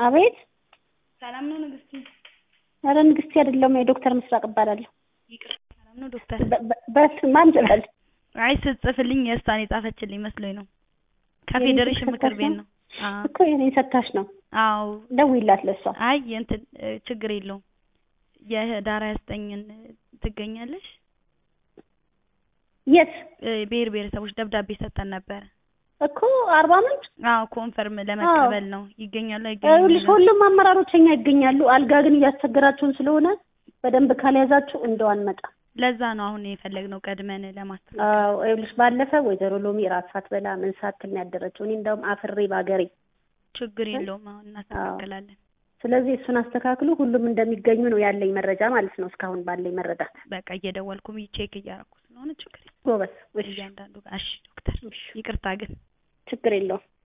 አቤት ሰላም ነው ንግስቲ? ኧረ ንግስቲ አይደለሁም የዶክተር ምስራቅ እባላለሁ። ይቅርታ ሰላም ነው ዶክተር? በ- በ- በት ማን ልበል? አይ ስትጽፍልኝ የእሷን የጻፈችልኝ መስሎኝ ነው። ከፌዴሬሽን የኔን ምክር ሰታሽ ቤት ነው? ነው። አዎ እኮ የኔን ሰታሽ ነው። አዎ ደውይላት ለእሷ። አይ እንትን እ፣ ችግር የለውም የህዳር ሀያ ዘጠኝን ትገኛለሽ? የት እ፣ ብሔር ብሔረሰቦች ደብዳቤ ሰጠን ነበረ። እኮ አርባ ምንጭ አዎ ኮንፈርም ለመቀበል ነው። ይገኛሉ ይኸውልሽ አይገኙም? ሁሉም አመራሮች እኛ ይገኛሉ። አልጋ ግን እያስቸገራችሁን ስለሆነ በደንብ ካልያዛችሁ እንደው አንመጣም። ለዛ ነው አሁን የፈለግነው ቀድመን ለማስተካከል። አዎ ይኸውልሽ ባለፈ ወይዘሮ ሎሚ ራት ሳትበላ ምን ሳትል ነው ያደረችው። እኔ እንደውም አፍሬ ባገሬ። ችግር የለውም አሁን እናስተካክላለን። ስለዚህ እሱን አስተካክሉ። ሁሉም እንደሚገኙ ነው ያለኝ መረጃ ማለት ነው። እስካሁን ባለኝ መረዳት በቃ እየደወልኩም ቼክ እያደረኩ ስለሆነ ችግር የለውም ጎበዝ። እሺ እያንዳንዱ ጋር። እሺ ዶክተር እሺ፣ ይቅርታ ግን ችግር የለውም።